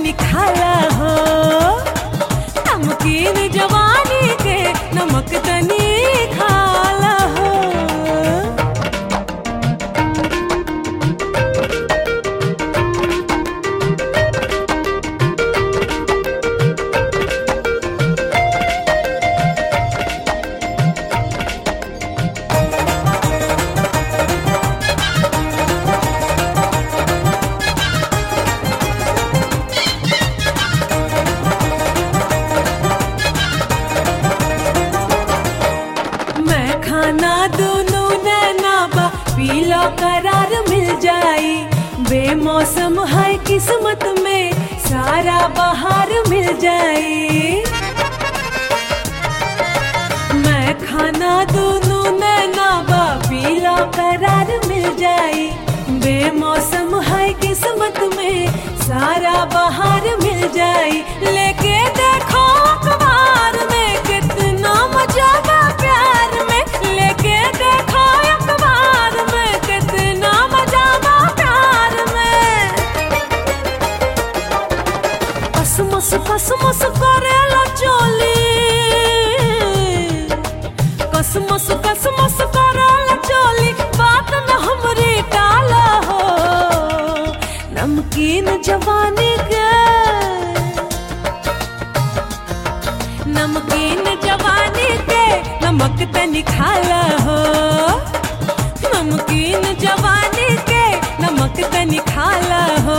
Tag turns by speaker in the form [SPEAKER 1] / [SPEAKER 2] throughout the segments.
[SPEAKER 1] तनी खाला हो नमकीन जवानी के नमक तनी खाला हो मैं खाना दोनों नैना बा पीला करार मिल जाई बेमौसम है किस्मत में सारा बहार मिल जाई मैं खाना दोनों नैना बा पीला करार मिल जाई बेमौसम है किस्मत में सारा बहार मिल जाई लेके देखो अखबार में कितना मजा बा प्यार में लेके देखो अखबार में कितना मजा बा प्यार में कसमस कसमस करेला चोली कसमस कसमस करेला चोली बात न हमरी टाला हो नमकीन जवानी के नमकीन जवानी के नमक तनी खाला हो नमकीन जवानी के नमक तनी खाला हो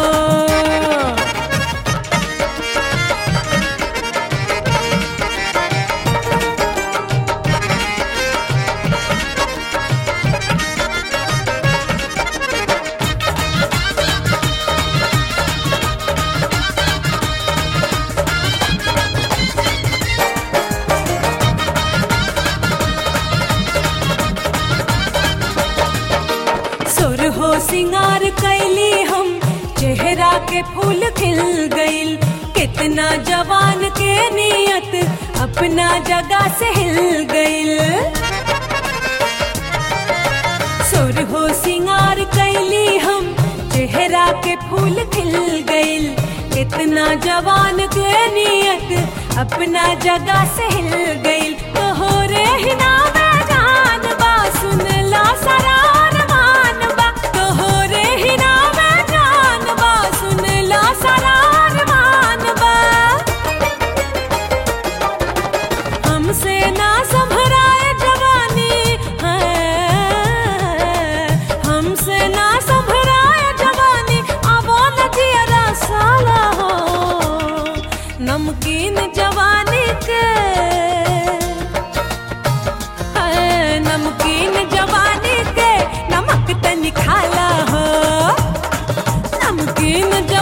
[SPEAKER 1] सुर हो सिंगार कैली हम चेहरा के फूल खिल गइल कितना जवान के नियत अपना जगह से हिल गइल सुर हो सिंगार कैली हम चेहरा के फूल खिल गइल कितना जवान के नियत अपना जगह से हिल गइल तोहरे ही नाम जान बा सुन ला सरार मान बा तोहरे ही नाम जान बा सुन ला सरार मान बा हमसे ना संभराए जवानी है हमसे ना संभराए जवानी आवो न जियरा साला हो नमकीन जवानी के है नमकीन जवानी के नमक तनी खाला हो नमकीन